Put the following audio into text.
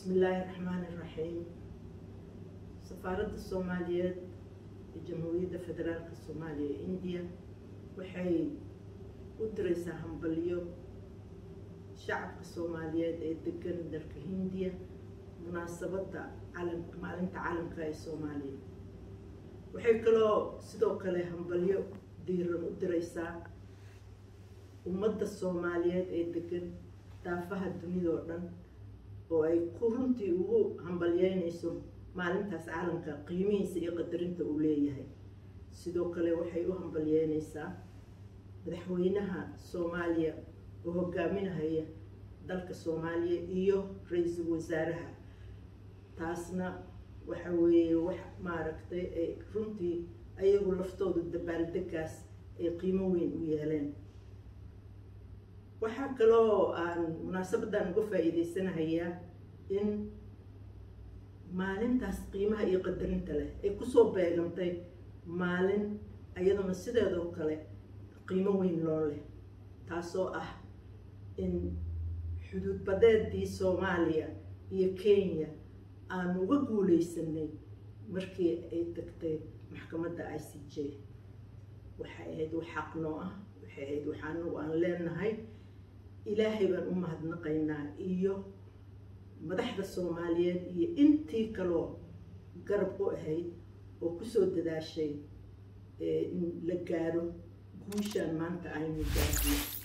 bismillaahi raxmaani raxiim safaaradda soomaaliyeed ee jamhuuriyadda federaalka soomaaliya ee indiya waxay u diraysaa hambalyo shacabka soomaaliyeed ee degan dalka hindiya munaasabadda calam maalinta calamka ee soomaaliya waxay kaloo sidoo kale hambalyo diiran u diraysaa ummadda soomaaliyeed ee degan daafaha dunidao dhan oo ay ku runtii ugu hambalyeynayso maalintaas caalamka qiimihiisa iyo qadarinta uu leeyahay sidoo kale waxay u hambalyeynaysaa madaxweynaha soomaaliya oo hogaaminahaya dalka soomaaliya iyo ra-iisul wasaaraha taasna waxa weeye wax maaragtay ay runtii ayagu laftooda dabaaldegaas ay qiimo weyn u yeeleen waxaa kaloo aan munaasabadan uga faa-iideysanahayaa in maalintaas qiimaha iyo qadarinta leh ay kusoo beegantay maalin iyaduna sideedoo kale qiimo weyn loo leh taasoo ah in xuduud badeedii soomaaliya iyo kenya aan uga guuleysanay markii ay tagtay maxkamadda i c j waxay ahayd wax xaq noo ah waxay ahayd waxaanagu aan leenahay ilaahay baan u mahadnaqaynaa iyo madaxda soomaaliyeed iyo intii kaloo garab u ahayd oo kusoo dadaashay in la gaaro guushaan maanta aynu gaarno